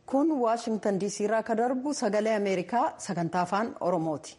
kun waashingtan diisii irraa kan darbu sagalee ameerikaa sagantaa afaan oromooti.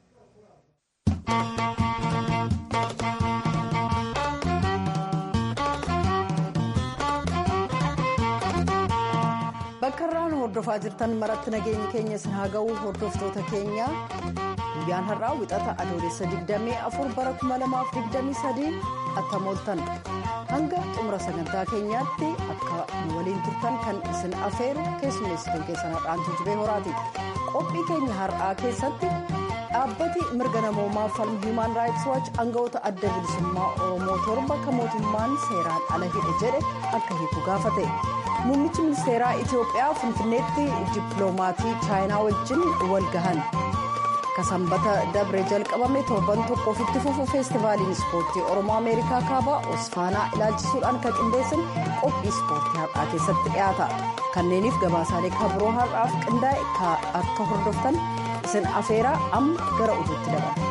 bakka irraan hordofaa jirtan maratti nageenyi keenya isin haa ga'u hordoftoota keenya guyyaan har'aa wixata adoolessa 24 bara 2023 attamooltan hanga xumura sagantaa keenyaatti akka nu waliin turtan kan isin afeeru keessummeessituun keessan har'aantu jibee horaati qophii keenya har'aa keessatti dhaabbati mirga namoomaa falmu hiimaan raayits waachi aangawoota adda bilisummaa oromoo torba kan mootummaan seeraan ala hidhe jedhe akka hiiku gaafate. muummichi ministeeraa itiyoophiyaa finfinneetti dippiloomatii chaayinaa wajjin wal gahan ka sanbata dabre jalqabame torban tokkoof itti fufu feestivaaliin ispoortii oromoo ameerikaa kaabaa osfaanaa ilaalchisuudhaan kan qindeessan qophii ispoortii har'aa keessatti dhiyaata kanneeniif gabaasaalee kabiroo har'aaf qindaa'e akka hordoftan isin afeeraa amma gara oduutti dabala.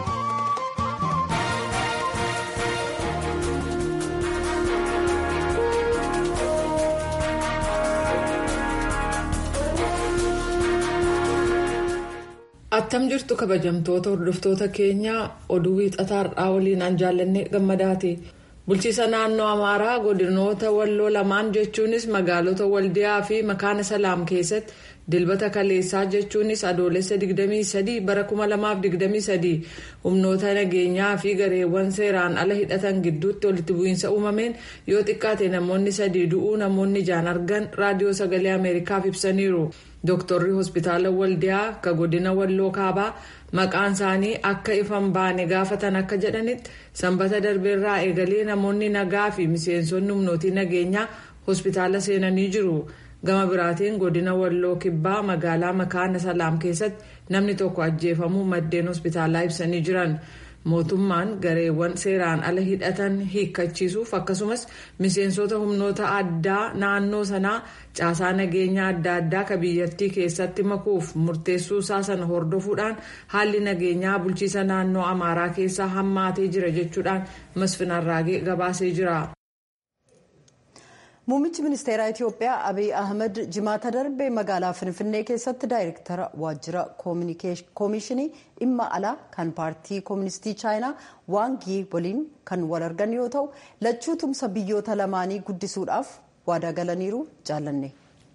attam jirtu kabajamtoota hordoftoota keenyaa oduu wiixataa har'aa waliin an jaallanne gammadaati bulchiisa naannoo amaaraa godinoota walloo lamaan jechuunis magaalota waldiyaa fi makaana salaam keessatti dilbata kaleessaa jechuunis adoolessa 23 bara 2023 humnoota nageenyaa fi gareewwan seeraan ala hidhatan gidduutti walitti bu'iinsa uumameen yoo xiqqaate namoonni sadii du'uu namoonni ijaan argan raadiyoo sagalee ameerikaaf ibsaniiru. dooktarri hospitaala waldiyaa ka godina walloo kaabaa maqaan isaanii akka ifan baane gaafatan akka jedhanitti sanbata darbeerraa eegalee namoonni nagaa fi miseensonni humnootii nageenyaa hospitaala seenanii jiru gama biraatiin godina walloo kibbaa magaalaa makaana salaam keessatti namni tokko ajjeefamuu maddeen hospitaalaa ibsanii jiran. mootummaan gareewwan seeraan ala hidhatan hiikkachiisuuf akkasumas miseensota humnoota addaa naannoo sanaa caasaa nageenyaa adda addaa ka biyyattii keessatti makuuf murteessuu isaa sana hordofuudhaan haalli nageenyaa bulchiisa naannoo amaaraa keessaa hammaatee jira jechuudhaan masfin arraagee gabaasee jira. muummichi ministeeraa itiyoophiyaa abiy ahmed jimaata darbe magaalaa finfinnee keessatti daayirektara waajjira koomishinii dhimma alaa kan paartii kooministii chaayinaa waangii waliin kan wal argan yoo ta'u lachuu tumsa biyyoota lamaanii guddisuudhaaf waadaa galaniiru jaallanne.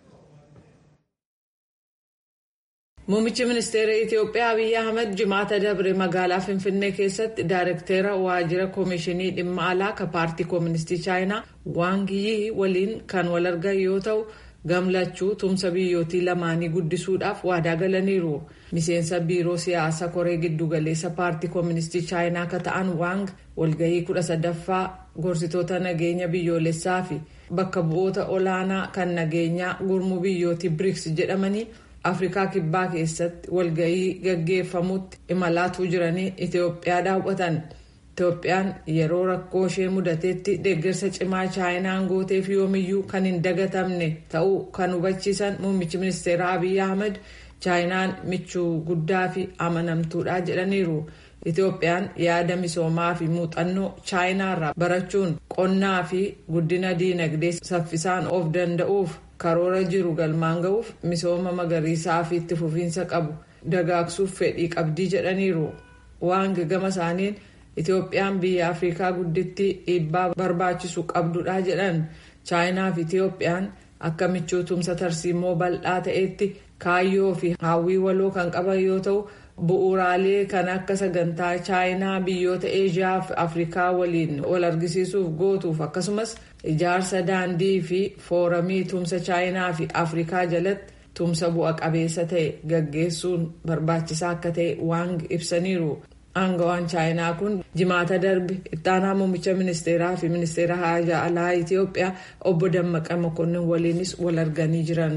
Muummichi ministeera Itiyoophiyaa Abiyyi Ahmed jimaata dabre magaalaa Finfinnee keessatti daayirektera waajjira koomishinii dhimma alaa kan paartii kooministii chaayinaa waangiyii waliin kan wal argan yoo ta'u gamlachuu tumsa biyyootii lamaanii guddisuudhaaf waadaa galaniiru. Miseensa biiroo siyaasa koree giddugaleessa paartii kooministii chaayinaa kan ta'an waang walgahii kudha sadaffaa gorsitoota nageenya biyyoolessaa fi bakka bu'oota olaanaa kan nageenyaa gurmuu biyyootii biriks jedhamanii. afrikaa kibbaa keessatti walgahii gaggeeffamutti imalaatuu jiranii itiyoophiyaa daawwatan itiyoophiyaan yeroo rakkoo ishee mudateetti deeggarsa cimaa chaayinaan gooteef yoomiyyuu kan hin dagatamne ta'uu kan hubachiisan muummichi ministeera abiy ahmed chaayinaan michuu guddaa fi amanamtuudha jedhaniiru itiyoophiyaan yaada misoomaa fi muuxannoo chaayinaarraa barachuun qonnaa fi guddina diinagdee saffisaan of danda'uuf. karoora jiru galmaan ga'uuf misooma magariisaa fi itti fufiinsa qabu dagaagsuuf fedhii qabdii jedhaniiru waan gama isaaniin itiyoophiyaan biyya afrikaa guddittii dhiibbaa barbaachisu qabdudha jedhan chaayinaa fi itiyoophiyaan akka michuu tumsa tarsiimoo bal'aa ta'etti kaayyoo fi hawwii waloo kan qaban yoo ta'u bu'uuraalee kan akka sagantaa chaayinaa biyyoota eeshiyaa fi afrikaa waliin wal argisiisuuf gootuuf akkasumas ijaarsa daandii fi fooramii tumsa chaayinaa fi afrikaa jalatti tumsa bu'a qabeessa ta'e gaggeessuun barbaachisaa akka ta'e waang ibsaniiru. aangawaan chaayinaa kun jimaata darbe ittaanaa muummicha ministeeraa fi ministeera haajaa alaa itiyoophiyaa obbo dammaqa mokonnin waliinis wal arganii jiran.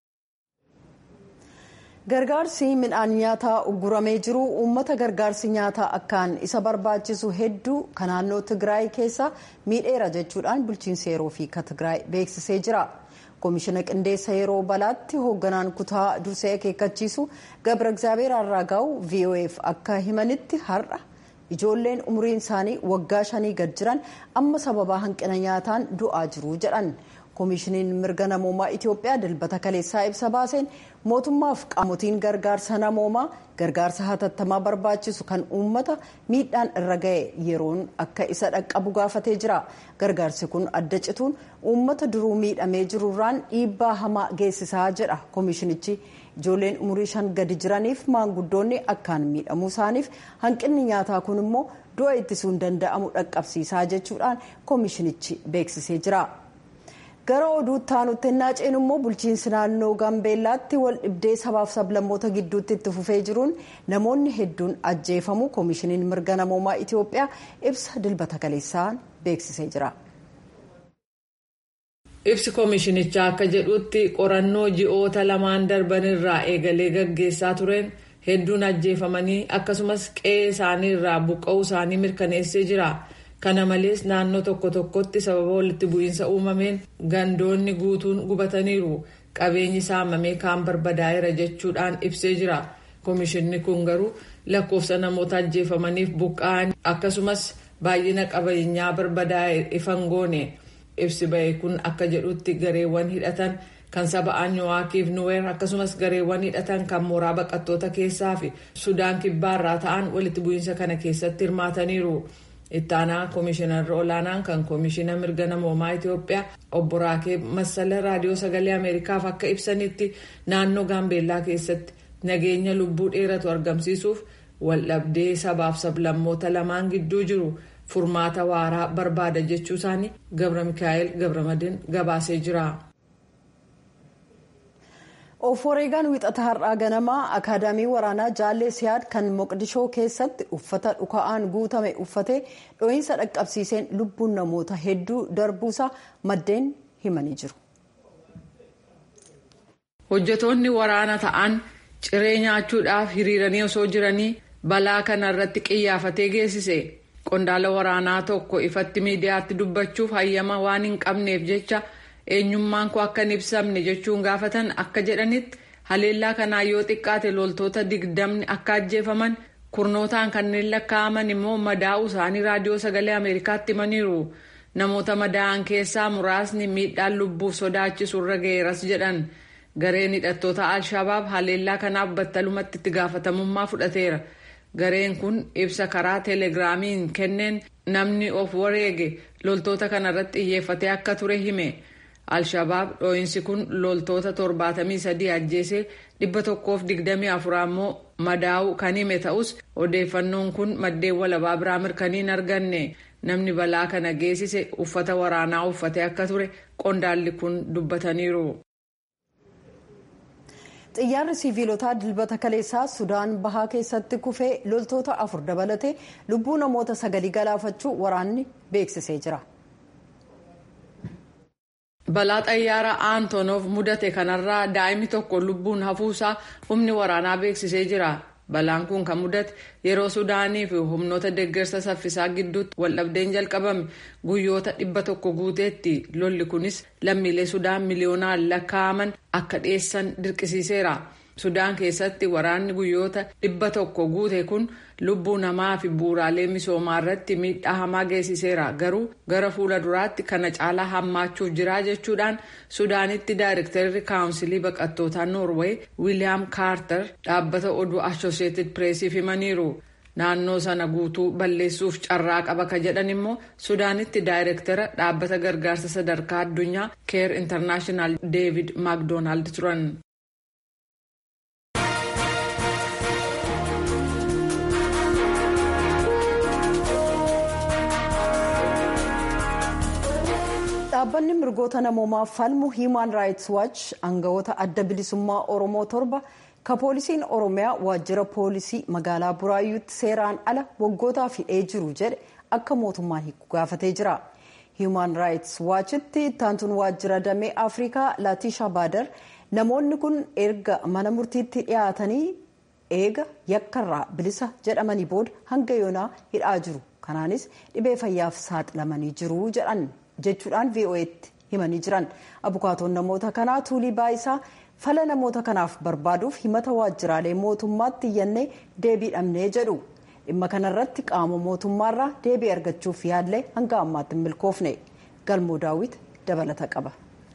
gargaarsi midhaan nyaataa ugguramee jiru uummata gargaarsi nyaataa akkaan isa barbaachisu hedduu kan naannoo tigraay keessa miidheera jechuudhaan bulchiinsa yeroo fi ka tigraay beeksisee jira koomishina qindeessa yeroo balaatti hoogganaan kutaa dursee akeekkachiisu gabra egzaabeer arraagaa'u vof akka himanitti har'a ijoolleen umriin isaanii waggaa shanii gad jiran amma sababaa hanqina nyaataan du'aa jiru jedhan koomishiniin mirga namoomaa itiyoophiyaa dilbata kaleessaa ibsa baaseen mootummaaf qaamotiin gargaarsa namoomaa gargaarsa hatattamaa barbaachisu kan uummata miidhaan irra ga'e yeroon akka isa dhaqqabu gaafatee jira gargaarsi kun adda cituun uummata duruu miidhamee jirurraan dhiibbaa hamaa geessisaa jedha koomishinichi ijoolleen umurii shan gadi jiraniif maanguddoonni akkaan miidhamuu isaaniif hanqinni nyaataa kun immoo du'a ittisuun danda'amu dhaqqabsiisaa jechuudhaan koomishinichi beeksisee jira. gara oduutti aanutti naaceen immoo bulchiinsi naannoo gaambeellaatti wal dhibdee sabaaf sablammoota gidduutti itti fufee jiruun namoonni hedduun ajjeefamu koomishiniin mirga namoomaa itiyoophiyaa ibsa dilbata kaleessaan beeksisee jira. ibsi koomishinichaa akka jedhutti qorannoo ji'oota lamaan darbanirraa eegalee gaggeessaa tureen hedduun ajjeefamanii akkasumas qe'ee isaaniirraa buqqa'uu isaanii mirkaneessee jira. kana malees naannoo tokko tokkotti sababa walitti bu'iinsa uumameen gandoonni guutuun gubataniiru qabeenyi saamamee kaan barbadaa'eera jechuudhaan ibsee jira koomishinni kun garuu lakkoofsa namoota ajjeefamaniif buqqa'an akkasumas baay'ina qabeenyaa barbadaa'e ifan goone ibsi ba'e kun akka jedhutti gareewwan hidhatan kan saba anyuwaakiif nuweer akkasumas gareewwan hidhatan kan mooraa baqattoota keessaa fi sudaan kibbaarraa ta'an walitti bu'iinsa kana keessatti hirmaataniiru. ittaanaa koomishinarra olaanaan kan koomishina mirga namoomaa itiyoophiyaa obbo raakee massala raadiyoo sagalee ameerikaaf akka ibsanitti naannoo gaambeellaa keessatti nageenya lubbuu dheeratu argamsiisuuf waldhabdee sabaaf sablammoota lamaan gidduu jiru furmaata waaraa barbaada jechuu isaanii gabra mikaa'el gabramadin gabaasee jira. oforeegaan wixata har'aa ganamaa akaadaamii waraanaa jaallee siyaad kan moqdishoo keessatti uffata dhuka'aan guutame uffatee dho'iinsa dhaqqabsiiseen lubbuun namoota hedduu darbuusaa maddeen himanii jiru. hojjetoonni waraana ta'an ciree nyaachuudhaaf hiriiranii osoo jiranii balaa kana irratti qiyyaafatee geessise qondaala waraanaa tokko ifatti miidiyaatti dubbachuuf hayyama waan hin qabneef jecha. eenyummaan koo akka hin ibsamne jechuun gaafatan akka jedhanitti haleellaa kanaa yoo xiqqaate loltoota digdamni akka ajjeefaman kurnootaan kanneen lakkaa'aman immoo madaa'uu isaanii raadiyoo sagalee ameerikaatti himaniiru namoota madaa'an keessaa muraasni miidhaan lubbuuf sodaachisu irra ga'eeras jedhan gareen hidhattoota alshabaab haleellaa kanaaf battalumatti itti gaafatamummaa fudhateera gareen kun ibsa karaa teeleegiraamiin kenneen namni of wareege loltoota kanarratti xiyyeeffatee akka ture hime. alshabaab dhoo'insi kun loltoota 73 ajjeesee 124 ammoo madaa'uu kan hime ta'us odeeffannoon kun maddeen walabaa biraa mirkaniin arganne namni balaa kana geessise uffata waraanaa uffatee akka ture qondaalli kun dubbataniiru. xiyyaarri siviilotaa dilbata kaleessaa sudaan bahaa keessatti kufee loltoota afur dabalatee lubbuu namoota sagalii galaafachuu waraanni beeksisee jira. balaa xayyaara aantonof mudate kanarraa daa'imni tokko lubbuun hafuusaa humni waraanaa beeksisee jira balaan kun kan mudate yeroo sudaanii fi humnoota deeggarsa saffisaa gidduutti waldhabdeen jalqabame guyyoota dhibba tokko guuteetti lolli kunis lammiilee sudaan miliyoonaan lakkaa'aman akka dhiyeessan dirqisiiseera sudaan keessatti waraanni guyyoota dhibba tokko guute kun lubbuu namaa fi bu'uuraalee misoomaa irratti miidhaa hamaa geessiseera garuu gara fuula duraatti kana caalaa hammaachuuf jira jechuudhaan sudaanitti daayirektarri kaawunsilii baqattootaa noorweey wiiliyaam kaartar dhaabbata oduu ashoosheetid pireesiif himaniiru naannoo sana guutuu balleessuuf carraa qaba ka jedhan immoo sudaanitti daayirektara dhaabbata gargaarsa sadarkaa addunyaa keer intarnaashinaal deevid maakdoonaald turan. dhaabbanni mirgoota namoomaaf falmu hiimaan raayits waach aangawoota adda bilisummaa oromoo torba ka poolisiin oromiyaa waajjira poolisii magaalaa buraayyuutti seeraan ala waggootaaf hidhee jiru jedhe akka mootummaan hiiku gaafatee jira hiimaan raayits waachitti ittaantuun waajjira damee afrikaa laatisha baadar namoonni kun erga mana murtiitti dhiyaatanii eega yakkarraa bilisa jedhamanii booda hanga yoonaa hidhaa jiru kanaanis dhibee fayyaaf saaxilamanii jiru jedhan jechuudhaan vo'eetti himanii jiran abukaatoon namoota kanaa tuulii baayisaa fala namoota kanaaf barbaaduuf himata waajjiraalee mootummaatti iyyannee deebii dhabnee jedhu dhimma kanarratti qaama mootummaarraa deebii argachuuf yaallee hanga ammaatti hin milkoofne galmoo daawwit dabalata qaba.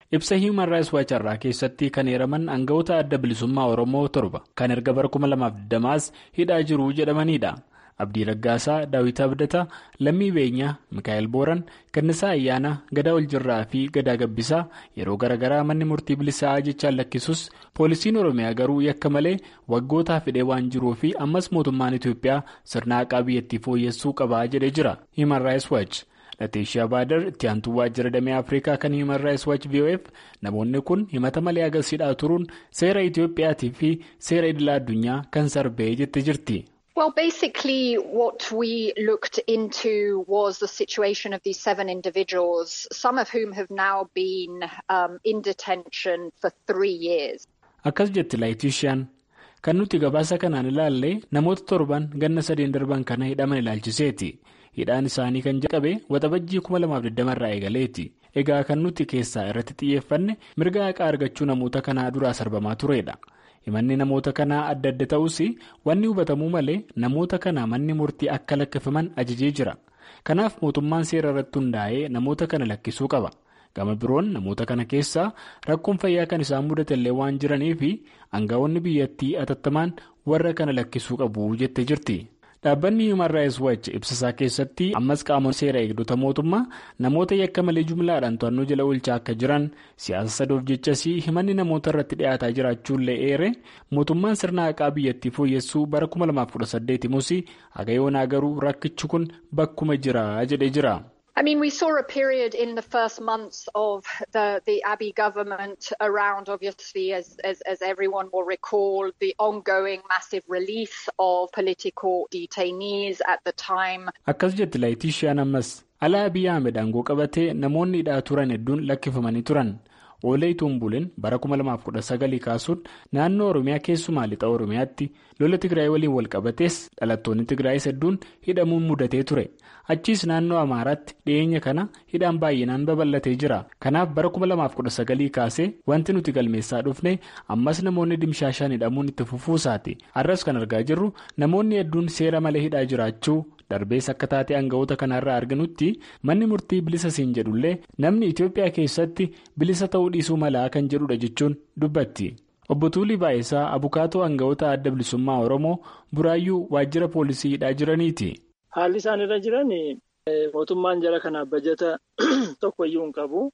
ibsa hiiman raayis waacarraa keessatti kan heeraman aangawoota adda bilisummaa oromoo torba kan erga bara 2020 hidhaa jiru jedhamanidha. abdii raggaasaa daawit abdataa lammii beenyaa mikaa'el booran gannisaa ayyaanaa gadaa waljirraa fi gadaa gabbisaa yeroo garaagaraa manni murtii bilisaa jechaan lakkisus poolisiin oromiyaa garuu yakka malee waggootaaf hidhee waan jiruu fi ammas mootummaan itiyoophiyaa sirna haqaa biyyattii fooyyessuu qabaa jedhee jira hiiman raayis waac lateeshiyaa baadar itti aantuu waajjira damee afrikaa kan hiiman raayis waac vof namoonni kun himata malee agarsiidhaa turuun seera itiyoophiyaatii fi seera idilaa addunyaa kan sarbee jette jirti. Well, basically, what we looked into was the situation of these seven individuals, some of whom have now been um, in detention for three years. Akkas jetti laayitishaan kan nuti gabaasa kanaan ilaalle namoota torban ganna sadeen darban kana hidhaman ilaalchiseeti. Hidhaan isaanii kan jalqabe waxabajjii 2020 irraa eegaleeti. Egaa kan nuti keessaa irratti xiyyeeffanne mirga haqaa argachuu namoota kanaa duraa sarbamaa turedha. himanni namoota kanaa adda adda ta'us wanni hubatamuu malee namoota kana manni murtii akka lakkifaman ajajee jira kanaaf mootummaan seera irratti hundaa'ee namoota kana lakkisuu qaba gama biroon namoota kana keessaa rakkoon fayyaa kan isaan mudatellee waan jiraniif aangawoonni biyyattii atattamaan warra kana lakkisuu qabu jette jirti. dhaabbanni human rights watch ibsasaa keessatti ammas qaamonni seera eegdota mootummaa namoota yakka malee jumlaadhaan to'annoo jala oolchaa akka jiran siyaasa sadoof jechas himanni namoota irratti dhiyaataa jiraachuullee eere mootummaan sirna haqaa biyyattii fooyyessuu bara 2018 mus hagayoonaa garuu rakkichi kun bakkuma jira jedhee jira. I mean, we saw a period in the first months of the, the Abiy government around, obviously, as, as, as everyone will recall, the ongoing massive release of political detainees at the time. Akkas jetti laayitishaan ammas alaa Abiy Ahmed aangoo qabatee namoonni hidhaa turan hedduun lakkifamanii turan. Oolee Tumbuleen bara 2019 kaasuun naannoo Oromiyaa keessumaa lixa Oromiyaatti lola Tigraay waliin wal qabatees dhalattoonni Tigraayis hedduun hidhamuun mudatee ture. Achiis naannoo Amaaraatti dhiyeenya kana hidhaan baay'inaan babal'atee jira. Kanaaf bara 2019 kaasee wanti nuti galmeessaa dhufne ammas namoonni dimshaashaan hidhamuun itti fufuusaati. Har'as kan argaa jirru namoonni hedduun seera malee hidhaa jiraachuu. darbees akka taatee aangawoota kanarraa arginutti manni murtii bilisa siin jedhullee namni itiyoophiyaa keessatti bilisa ta'uu dhiisuu malaa kan jedhudha jechuun dubbatti obbo Tuulii Baay'isaa abukaatoo aangawoota adda bilisummaa oromoo buraayyuu waajjira poolisii hidhaa jiraniiti. haalli isaan irra jiran mootummaan jara kanaaf bajata tokkoyyuu hin qabu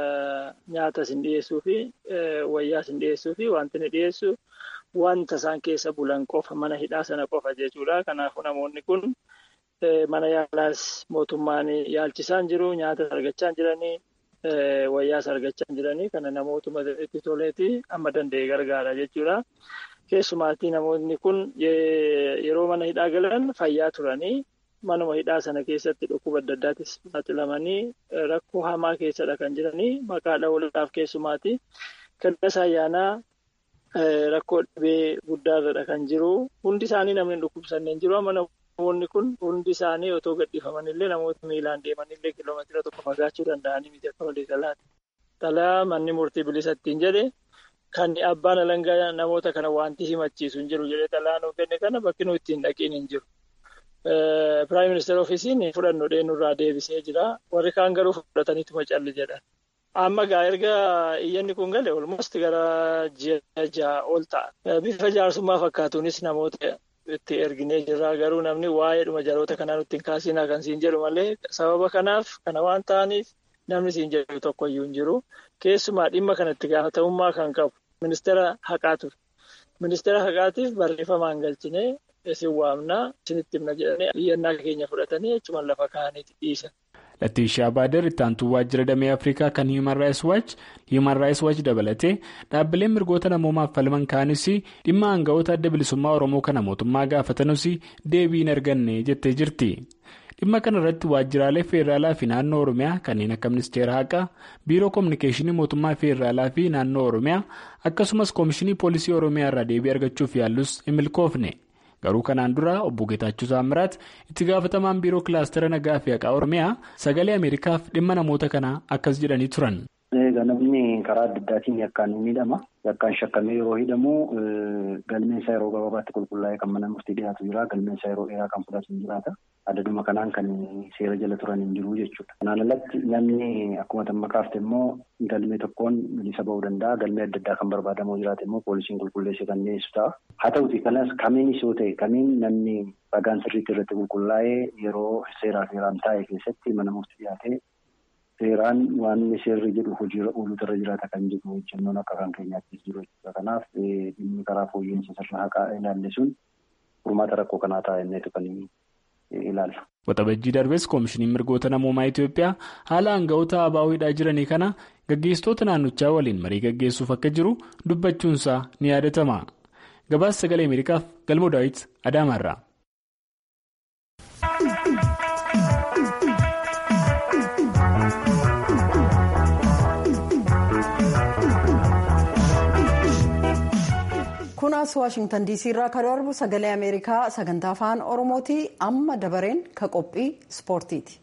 nyaata isin dhiyeessuu fi wayyaa isin dhiyeessuu fi wanti inni dhiyeessu wanta isaan keessa bulan qofa mana hidhaa sana qofa jechuudha kanaafuu namoonni kun. Mana yaalaas mootummaan yaalchisaan jiru nyaata argachaa jiranii wayyaas argachaa jiranii kana namootuma itti toleeti amma danda'e gargaara jechuudha. Keessumaatii namoonni kun yeroo mana hidhaa galan fayyaa turanii manuma hidhaa sana keessatti dhukkuba adda addaattis saaxilamanii rakkoo hamaa keessadha kan jiranii maqaa dhawuudhaaf keessumaatii kadhasa ayyaanaa rakkoo dhibee guddaarradha kan jiru hundi isaanii namni dhukkubsanneen jiru amma namoonni kun hundi isaanii otoo gadhiifamanillee namoota miilaan deemanillee kiiloomeetira tokko fagaachuu danda'anii miti akka walii galaati. Xalaa manni murtii bilisa ittiin jedhe kan abbaan alangaa namoota kana wanti himachiisu hin jiru jedhee xalaa nuuf kenne kana bakki nuyi ittiin dhaqiin hin jiru. Piraayim ministeera ofiisiin fudhannoo dheenurraa deebisee jira. Warri kaan garuu fudhataniituma calli jedhan. Amma gaa erga iyyanni kun gale olmost gara ji'a ja'a ol ta'a. Bifa jaarsummaa fakkaatuunis namoota itti erginee jirra. Garuu namni waa'eedhuma jaloota kanaa nutti hin kaasinaa kan siin jedhu malee sababa kanaaf kana waan ta'aniif namni siin jedhu tokkoyyuu hin jiru. Keessumaa dhimma kanatti gaafatamummaa kan qabu ministeera haqaa ture. Ministeera haqaatiif barreeffamaan galchinee isin waamnaa isinitti himna jedhanii iyyannaa keenya fudhatanii jechuun lafa kaa'aniiti dhiisan. Latiishaa Baader itti aantuu waajjira damee Afrikaa kan Human Rights Watch Human Rights Watch dabalatee dhaabbileen mirgoota namoomaaf falman kaanis dhimma aangawoota adda bilisummaa Oromoo kana mootummaa gaafatanus deebii hin arganne jettee jirti. Dhimma kana irratti waajjiraalee feeraalaa fi naannoo Oromiyaa kanneen akka ministeera haqaa biiroo koominikeeshinii mootummaa feeraalaa fi naannoo Oromiyaa akkasumas koomishinii poolisii Oromiyaa irraa deebii argachuuf yaallus hin milkoofne. Garuu kanaan dura obbo Geetaachuu Saamiraat itti gaafatamaan biiroo kilaastera nagaa fi haqaa Oromiyaa sagalee Ameerikaaf dhimma namoota kanaa akkas jedhanii turan. Egaa namni karaa adda addaatiin yakkaan ni miidhama. Yakkaan shakkamee yeroo hidhamu galmeen isaa yeroo gabaabaatti qulqullaa'ee kan mana murtii dhiyaatu jira. Galmeen isaa yeroo dheeraa kan fudhatu jiraata. Adaduma kanaan kan seera jala turan hin jiru jechuudha. Kanaan alatti namni akkuma tamma kaafte immoo galmee tokkoon bilisa ba'uu danda'a. Galmee adda addaa kan barbaadamu jiraate immoo poolisiin qulqulleessee kan dhiyeessu ta'a. Haa ta'uti kanas kamiinis yoo ta'e kamiin namni ragaan sirriitti irratti qulqullaa'ee yeroo seeraa seeraan taa'e keessatti mana murtii dhiyaatee seeraan waan seerri jedhu hojiirra ooluutu irra jiraata kan jedhu hojjennoon akka kan keenyaattis jiru jechuudha. Kanaaf dhimmi karaa fooyya'insa sirna haqaa ilaalle sun furmaata rakkoo kanaa ta'a inneetu kan ilaallu. Waxabajjii darbes koomishiniin mirgoota namoomaa Itoophiyaa haala aanga'oota ABO'dhaa jiranii kana gaggeessitoota naannochaa waliin marii gaggeessuuf akka jiru dubbachuunsaa ni yaadatama. Gabaasa sagalee Ameerikaaf Galmoo Daawit Adaamaarraa. kunaas waashingtan diisii irraa kan darbu sagalee ameerikaa sagantaa afaan oromooti amma dabareen ka qophii ispoortiiti.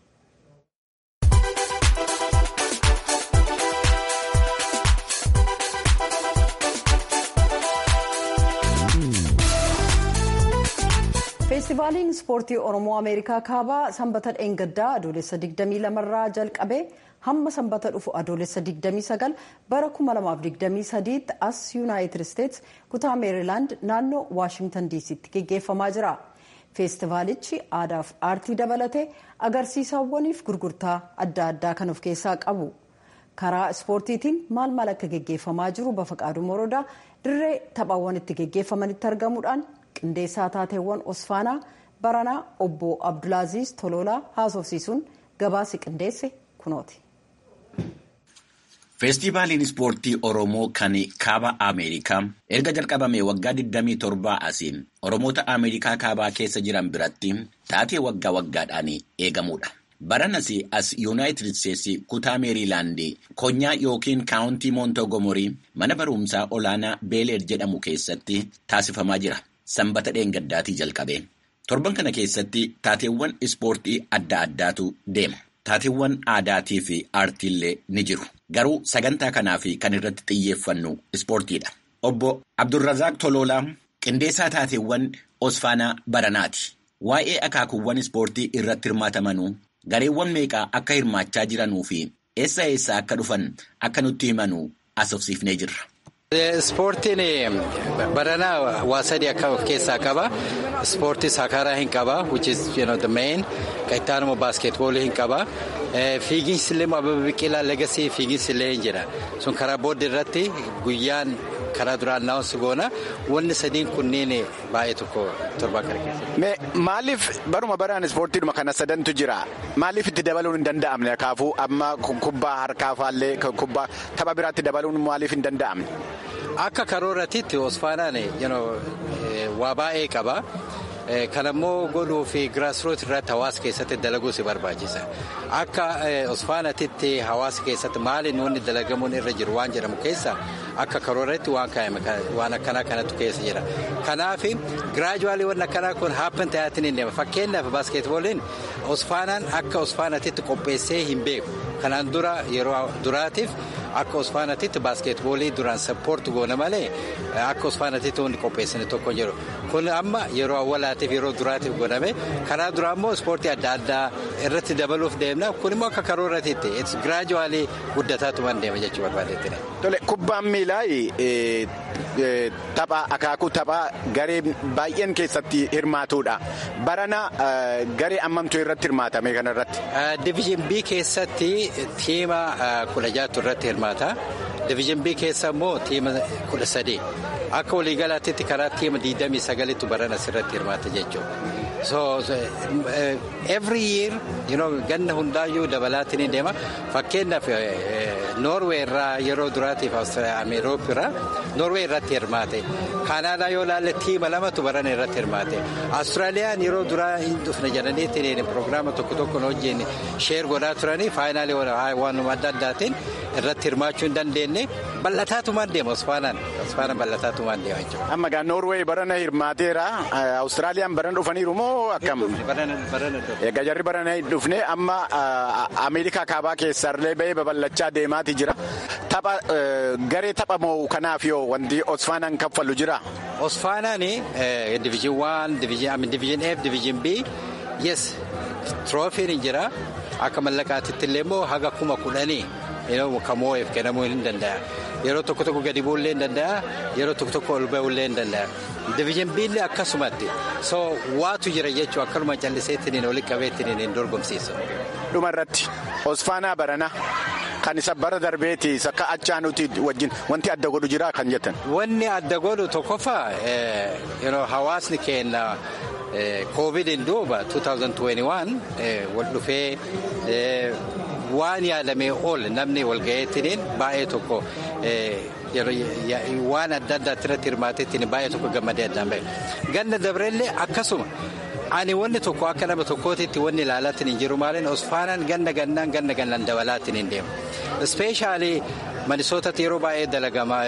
feestivaaliin ispoortii oromoo ameerikaa kaabaa sanbata dheengaddaa adoolessa 22 irraa jalqabee hamma sanbata dhufu adoolessa 29 bara 2023 tti as yuunaayitid isteets kutaa meerilaand naannoo waashingtan diisiitti geggeeffamaa jira feestivaalichi aadaaf aartii dabalatee agarsiisawwaniif gurgurtaa adda addaa kan of keessaa qabu karaa ispoortiitiin maal maal akka geggeeffamaa jiru bafaqaaduu morodaa dirree taphaawwan itti geggeeffamanitti argamuudhaan qindeessaa taateewwan osfaanaa baranaa obbo abdulaaziz tololaa haasofsiisuun gabaasi qindeesse kunooti. feestivaaliin ispoortii oromoo kan kaaba ameerikaa erga jalqabame waggaa 27 asiin oromoota ameerikaa kaabaa keessa jiran biratti taatee waggaa waggaadhaan eegamudha. baranas as yuunaayitid isteetsi kutaa meeriilaandii konyaa yookiin kaawuntii moontogomorii mana barumsaa olaanaa beeleer jedhamu keessatti taasifamaa jira. sanbata dheengaddaatii jalqabe torban kana keessatti taateewwan ispoortii adda addaatu deema. Taateewwan aadaatii fi aartiillee ni jiru. Garuu sagantaa kanaaf kan irratti xiyyeeffannu ispoortiidha. Obbo Abdulrazaaq Tololaa qindeessaa taateewwan Osfaanaa Baranaati. Waa'ee akaakuuwwan ispoortii irratti hirmaatamanuu gareewwan meeqaa akka hirmaachaa jiranuu fi eessa eessaa akka dhufan akka nutti himanuu asofsiifnee jirra. Ispoortiin baranaa waa sadii akka of keessaa qaba. Ispoortii saakaraa hin qaba, which is you know, the main. Qixxaanuma baaskeetboolii hin qaba. Fiiginsi illee Ababa Biqilaa legasii fiiginsi illee hin jira. Sun karaa booda irratti guyyaan karaa duraan naawwansi goona. Wanni sadiin kunniin baay'ee tokko torbaa kana keessa. Maaliif baruma baraan ispoortiidhuma kana sadantu jira? Maaliif itti dabaluun hin danda'amne? Kaafuu amma kubbaa harkaa faallee kubbaa tapha biraatti dabaluun maaliif hin danda'amne? Akka karooratiitti Osfaanaan waa baay'ee qaba. Kanammoo godhuu fi giraasroot irratti hawaasa keessatti dalaguu si barbaachisa. Akka Osfaanatitti hawaasa keessatti maali wanni dalagamuun irra jiru waan jedhamu keessa akka karooratti waan kaa'ame waan akkanaa kanatu keessa jira. Kanaaf giraajuwaalii waan akkanaa kun haappan ta'aatiin hin deema. Fakkeenyaaf baaskeetbooliin Osfaanaan akka Osfaanatitti qopheessee hin beeku. Kanaan dura yeroo duraatiif akka Osfaanatitti baaskeetboolii duraan sappoortu goona malee akka Osfaanatitti wanti qopheessine tokko jiru. Kun amma yeroo awwaalaatiif yeroo duraatiif godhame karaa duraa immoo ispoortii adda addaa irratti dabaluuf deemna. Kun immoo akka karooratiitti giraajuwaalii guddataatuma deema jechuu barbaadeetti. Tole kubbaan miilaa tapha akaakuu taphaa garee baay'een keessatti hirmaatudha. Barana garee ammamtu irratti hirmaatame kanarratti. Diviizhin B keessatti tiima kudha jaatu irratti hirmaata. Diviizhin B keessa immoo tiima kudha sadii. Akka waliigalaatti karaa tiima 29tu barana asirratti hirmaata jechuudha. So every year you know, ganna hundaayyuu dabalaatiin ni deema. Fakkeenyaaf Noorwee irraa yeroo duraatiif Ameeroopi irraa Noorwee irratti hirmaate. Kaanaadaa yoo ilaalle tiima lamatu barana irratti hirmaate. Austraaliyaan yeroo duraa hin dhufne jedhaniitiin piroogiraama tokko tokkoon wajjin sheer godhaa turanii faayinaalii waanuma adda addaatiin irratti hirmaachuu hin dandeenye bal'ataatumaan deema Osfaanaan. Osfaanaan bal'ataatumaan deema jechuudha. Amma gaa Noorweey barana hirmaateera. Awustiraaliyaan barana dhufaniiru moo akkam? Egaa jarri barana dhufne amma Ameerikaa kaabaa keessaallee bahee babal'achaa deemaati jira. Tapha garee tapha moo kanaaf yoo wanti Osfaanaan kaffalu jira? Osfaanaan diviizhin waan, diviizhin F, diviizhin B, yes, tiroofiin hin jira. Akka mallaqaatitti illee immoo haga kuma kudhanii kan moo'eef kennamuu hin danda'a. Yeroo tokko tokko gadi bu'ullee hin danda'a. Yeroo tokko tokko ol ba'ullee hin danda'a. Diviizhin biillee akkasumatti. So waatu jira jechuun akkanuma calliseettiniin walitti qabeettiniin hin dorgomsiisu. Dhuma irratti Osfaanaa Baranaa kan isa bara darbeeti akka achaa nuti wajjin wanti adda godhu jira kan jettan. Wanni adda godhu tokkoffaa hawaasni keenya. Koovidiin duuba 2021 wal dhufee waan yaadamee ol namni walgaheettiniin baay'ee tokko waan adda addaatti irratti hirmaateettiin baay'ee tokko gammadee addaan bahe. Ganna dabareellee akkasuma ani wanni tokko akka nama tokkootitti wanni ilaalaatiin hin jiru maaliin osfaanaan ganna gannaan ganna gannaan dabalaatiin hin deemu. Ispeeshaalii manisootatti yeroo baay'ee dalagamaa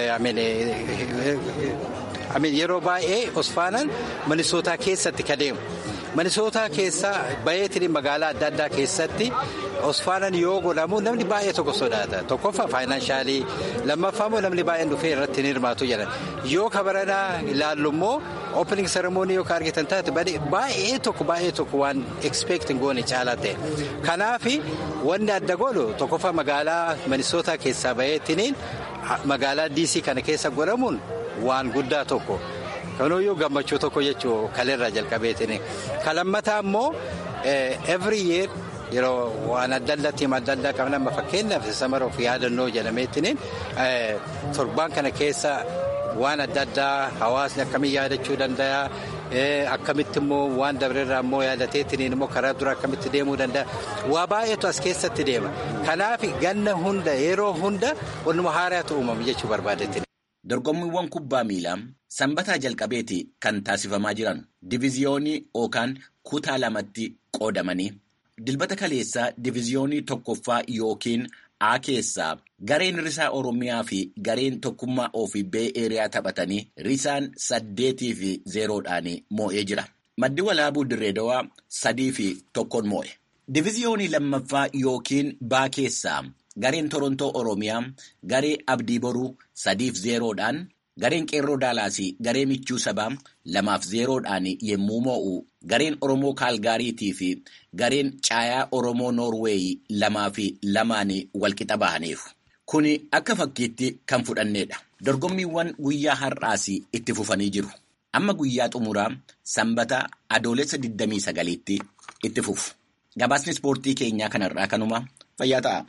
yeroo baay'ee osfaanaan manisootaa keessatti ka deemu. Manisootaa keessaa bayeetiin magaalaa adda addaa keessatti osfaanaan yoo godhamu namni baay'ee tokko sodaata. Tokkoffaa faayinaansaalii lammaffaa immoo namni baay'een dhufee irratti hin hirmaatu jedhan. Yoo kabaranaa ilaallu immoo opening seremoonii yoo argitan taate baay'ee tokko baay'ee tokko waan ekspeektiin goone caalaa ta'e. Kanaaf wanni adda godhu tokkoffaa magaalaa manisootaa keessaa bayeetiin magaalaa DC kana keessa godhamuun waan guddaa tokko. Kanuyyuu gammachuu tokko jechuun kaleerraa jalqabeetiin. Kan lammataa immoo every year yeroo waan adda addaa tiima adda addaa qabna amma fakkeenyaaf samaroof yaadannoo jedhameetiin torbaan kana keessa waan adda addaa hawaasni akkamiin yaadachuu danda'a. Akkamitti immoo waan dabreerraa immoo yaadateetiin immoo karaa dura akkamitti deemuu danda'a. Waa baay'eetu as keessatti deema. Kanaaf ganna hunda yeroo hunda wannuma haaraatu uumamu jechuu barbaadeetiin. Dorgommiiwwan kubbaa miilaa sanbataa jalqabeeti kan taasifamaa jiran diviziyoonii yookaan kutaa lamatti qoodamanii dilbata kaleessaa diviziyoonii tokkoffaa yookiin A keessaa gareen risaa Oromiyaa fi gareen tokkummaa ofii bee eeriyaa taphatanii risaan saddeetii fi zeeroodhaan moo'ee jira. Maddi walaabuu Dirreedawaa sadii fi tokkoon moo'e. Diviziyoonii lammaffaa yookiin baa keessaa gareen Torontoo Oromiyaa garee Abdii Boruu sadiif zeeroodhaan gareen Qeerroo Daalaasii garee Michuu Sabaa lamaaf zeeroodhaan yemmuu moo'u gareen Oromoo Kaalgaariitii fi gareen Caayaa Oromoo Noorweeyi lamaa fi lamaan walqixa bahaniiru. Kuni akka fakkiitti kan fudhanneedha. Dorgommiiwwan guyyaa har'aas itti fufanii jiru. Amma guyyaa xumuraa sanbata adoolessa 29tti itti fufu. Gabaasni ispoortii keenyaa kanarraa kanuma fayyaa ta'a.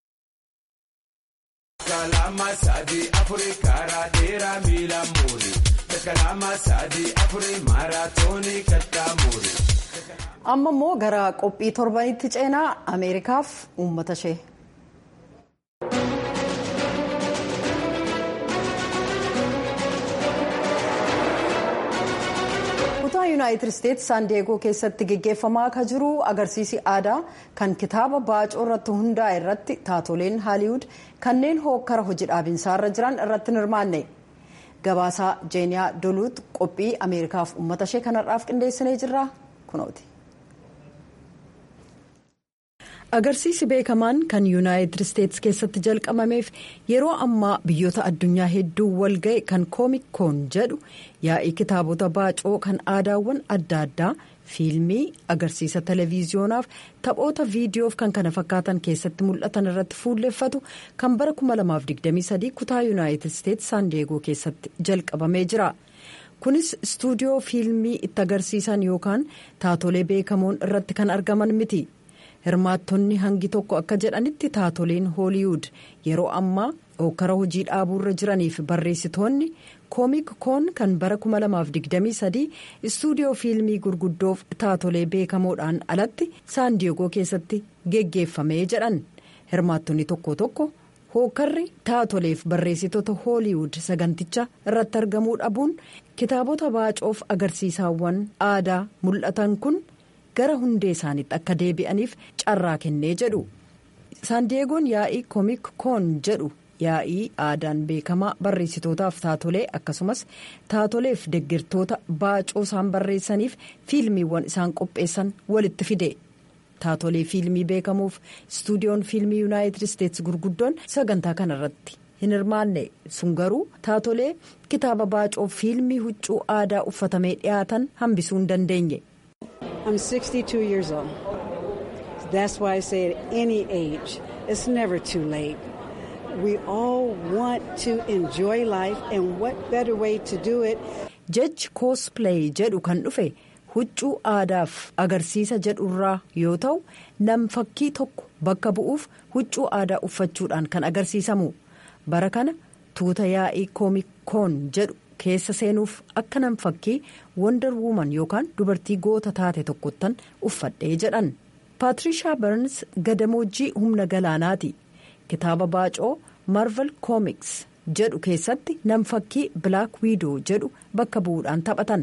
Kalama sadi afuri karaa dheeraa miila muuri. Kalama sadi afuri maaraatoonii kattaa muuri. Amma immoo gara qophii torbanitti ceenaa Ameerikaaf uummata ishee. kutaa yuunaayitid isteetsi saan diyeegoo keessatti geggeeffamaa akka jiru agarsiisi aadaa kan kitaaba baacoo irratti hundaa'e irratti taatoleen haaliwud kanneen hookkara hojii dhaabinsaarra jiran irratti hin hirmaanne gabaasaa jeeniyaa doluut qophii ameerikaaf uummata ishee kanarraaf qindeessinee jirra kunooti. agarsiisi beekamaan kan yuunaayitid isteetsi keessatti jalqabameef yeroo ammaa biyyoota addunyaa hedduu walga'e kan koomik koon jedhu yaa'ii kitaabota baacoo kan aadaawwan adda addaa fiilmii agarsiisa televiziyonaaf taphoota viidiyoof kan kana fakkaatan keessatti mul'atan irratti fuulleffatu kan bara 2023 kutaa yuunaayitid isteetsi saan diyeegoo keessatti jalqabamee jira. kunis istuudiyoo fiilmii itti agarsiisan yookaan taatolee beekamoon irratti kan argaman miti. hirmaattonni hangi tokko akka jedhanitti taatoleen hooliwud yeroo ammaa hokkara hojii dhaabuurra jiraniif barreessitoonni koomik koon kan bara 2023 istuudiyoo fiilmii gurguddoof taatolee beekamoodhaan alatti saan diyeegoo keessatti geggeeffamee jedhan hirmaattonni tokko tokko hookarri taatoleef barreessitoota hooliwud saganticha irratti argamuu dhabuun kitaabota baacoof agarsiisaawwan aadaa mul'atan kun. gara hundee isaaniitti akka deebi'aniif carraa kennee jedhu saandiyeegoon yaa'ii koomik koon jedhu yaa'ii aadaan beekamaa barreessitootaaf taatolee akkasumas taatoleef deggirtoota baacoo isaan barreessaniif fiilmiiwwan isaan qopheessan walitti fide taatolee fiilmii beekamuuf istuudiyoon fiilmii yuunaayitid isteetsi gurguddoon sagantaa kanarratti hin hirmaanne sun garuu taatolee kitaaba baacoo fiilmii huccuu aadaa uffatamee dhiyaatan hambisuu hin dandeenye. That's why I say at any age, it's never too late. We all want to enjoy life and what better way to do it. Jechi cosplay jedhu kan dhufe huccuu aadaaf agarsiisa jedhurraa yoo ta'u nam fakkii tokko bakka bu'uuf huccuu aadaa uffachuudhaan kan agarsiisamu bara kana tuuta yaa'ii koomikoon jedhu keessa seenuuf akka nam fakkii wonder woman yookaan dubartii goota taate tokkottan uffadhee jedhan. paatrishaa barns gadamoojjii humna galaanaati kitaaba baacoo marvel koomiks jedhu keessatti nam fakkii black widow jedhu bakka bu'uudhaan taphatan.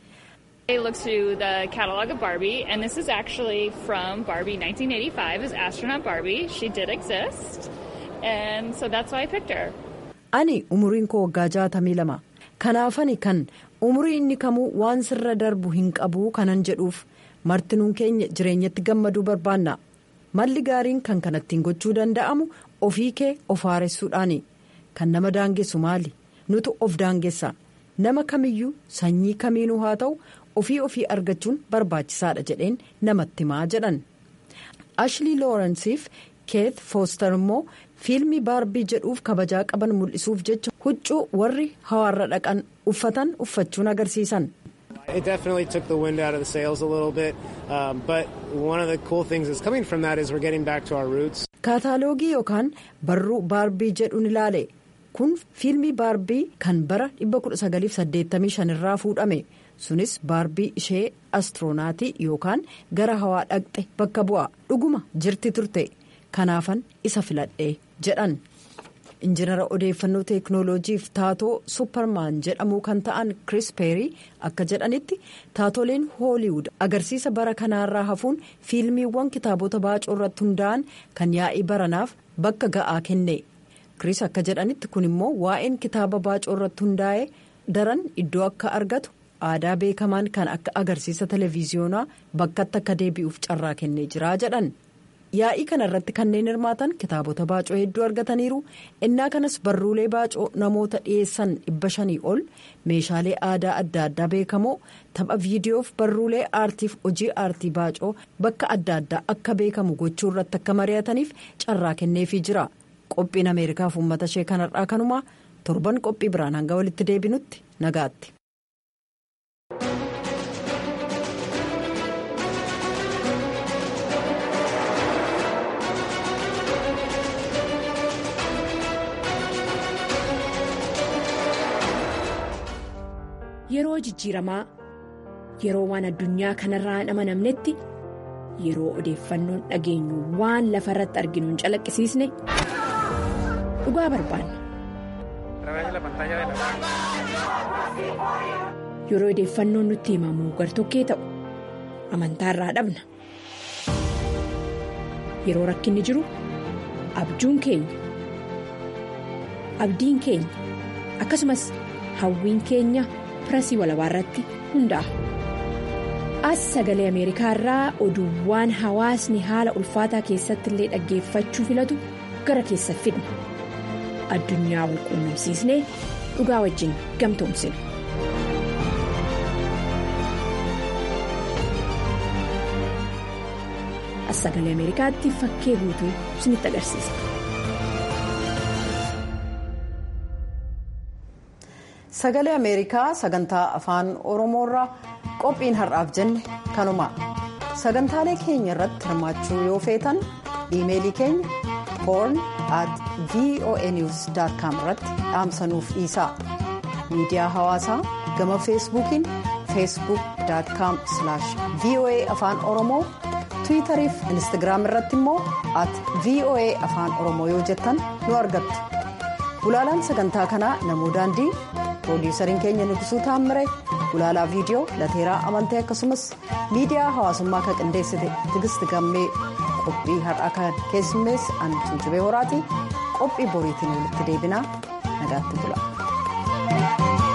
I looked through the catalog of Barbie, and this is actually from Barbie 1985 as astronaut Barbie. She did exist, and so that's why I picked her. Ani umuriin koo waggaa jaatamii lama. Kanaafani kan umurii inni kamuu waan sirra darbu hin qabuu kanan jedhuuf. martinuun keenya jireenyatti gammaduu barbaanna malli gaariin kan kanattiin gochuu danda'amu ofii kee of haaressuudhaani kan nama daangessu maali nutu of daangessa nama kamiyyuu sanyii kamiinuu haa ta'u ofii ofii argachuun barbaachisaadha jedheen namatti himaa jedhan ashlii loorensiif keet fooster immoo fiilmii baarbii jedhuuf kabajaa qaban mul'isuuf jecha huccuu warri hawaarra dhaqan uffatan uffachuun agarsiisan. It definitely took the wind out of the sails a little bit, um, but one of the cool things that's coming from that is we're getting back to our roots. Kaataaloogii yookaan barruu baarbii jedhuun ilaale kun fiilmii baarbii kan bara 1985 irraa fuudhame sunis baarbii ishee astiroonaati yookaan gara hawaa dhaqxe bakka bu'a dhuguma jirti turte kanaafan isa filadhe jedhan. injinara odeeffannoo teeknooloojiif taatoo supparmaan jedhamuu kan ta'an kris peerii akka jedhanitti taatoleen hooliwud agarsiisa bara kanaarraa hafuun fiilmiiwwan kitaabota baacoo irratti hundaa'an kan yaa'ii baranaaf bakka ga'aa kenne kris akka jedhanitti kun immoo waa'een kitaaba baacoo irratti hundaa'e daran iddoo akka argatu aadaa beekamaan kan akka agarsiisa televiziyoonaa bakkatti akka deebi'uuf carraa kennee jira jedhan. yaa'ii kana irratti kanneen hirmaatan kitaabota baacoo hedduu argataniiru innaa kanas barruulee baacoo namoota dhiyeessan dhibba shanii ol meeshaalee aadaa adda addaa beekamoo tapha viidiyoof barruulee aartiif hojii aartii baacoo bakka adda addaa akka beekamu gochuu irratti akka mari'ataniif carraa kenneefii jira qophiin ameerikaaf uummata ishee kanarraa kanumaa torban qophii biraan hanga walitti deebinutti nagaatti. Yeroo jijjiiramaa yeroo waan addunyaa kanarraa hin amanamnetti yeroo odeeffannoon dhageenyu waan lafa irratti arginu hin calaqqisiisne dhugaa barbaanna. Yeroo odeeffannoon nutti himamu gartokkee ta'u amantaarraa dhabna. Yeroo rakkinni jiru abjuun keenya abdiin keenya akkasumas hawwiin keenya. pirasii walabaa irratti hundaa'a. As sagalee Ameerikaa irraa oduuwwan hawaasni haala ulfaataa keessatti illee dhaggeeffachuu filatu gara keessa fidna. Addunyaa wal quunnamsiisnee dhugaa wajjin gamtoomsina. As sagalee Ameerikaatti fakkee guutuu isinitti agarsiisa. sagalee ameerikaa sagantaa afaan oromoorraa qophiin har'aaf jenne kanuma sagantaalee keenya irratti hirmaachuu yoo feetan iimeelii keenya horn at voanews com irratti dhaamsanuuf dhiisaa miidiyaa hawaasaa gama feesbuukiin feesbuuk com voa afaan oromoo tiwitariif instagiraam irratti immoo at voa afaan oromoo yoo jettan nu argattu gulaalaan sagantaa kanaa namuu daandii. piroodiisariin keenya nugusuu taammire gulaalaa viidiyoo lateeraa amantee akkasumas miidiyaa hawaasummaa kan qindeessite tigisti gammee qophii har'aa kan keessummeesse ani tuujubee horaati qophii boriitiin walitti deebinaa nagaatti bula.